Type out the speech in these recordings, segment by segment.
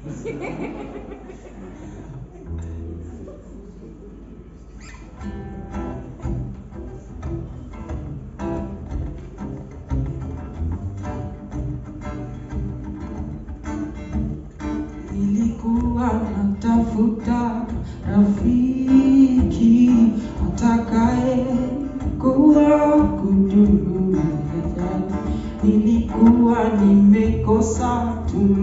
Nilikuwa natafuta rafiki atakaye kuwa kudumu. Nilikuwa nimekosa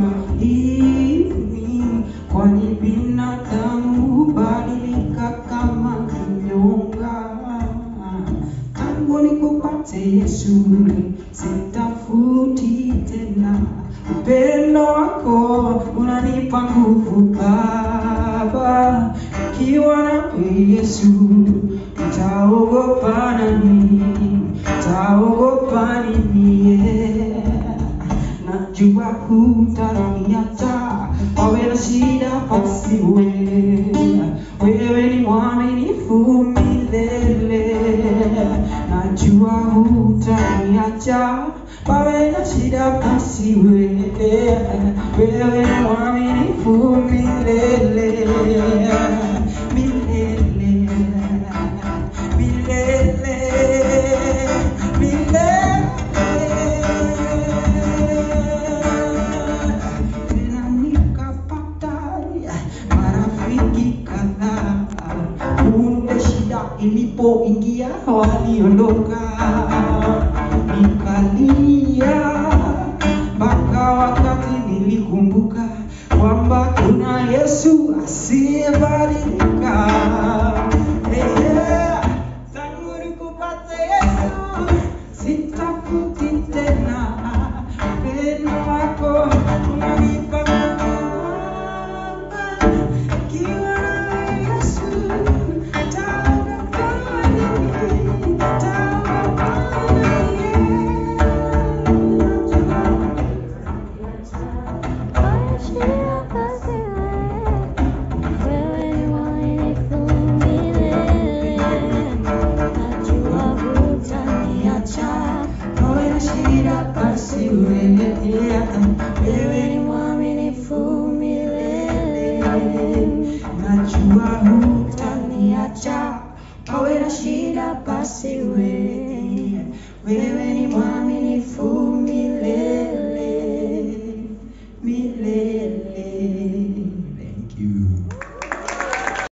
tumaini, kwani binadamu hubadilika kama kinyonga. Tangu nikupate Yesu, sitafuti tena upendo wako unanipa nguvu Baba, ikiwa nawe Yesu, nitaogopa nani? Nitaogopa nini? Yeah. Najua hutaniacha wawe na shida basi wewe, wewe ni mwaminifu milele. Najua hutaniacha wawe na shida basi wewe, wewe ni mwaminifu milele milele milele milele tena nikapata marafiki kadhaa kumbe shida ilipoingia waliondoka nikalia mpaka wakati nilikumbuka kwamba kuna yesu asiyebadilika Eh, tangu nikupate yesu sitafuti tena upendo wako unanipa nguvu. Ikiwa nawe Yesu, nitaogopa nini? Nitaogopa Nawe na shida basi wewe, wewe ni najua hutaniacha. Nawe na shida basi wewe, wewe ni mwaminifu milele.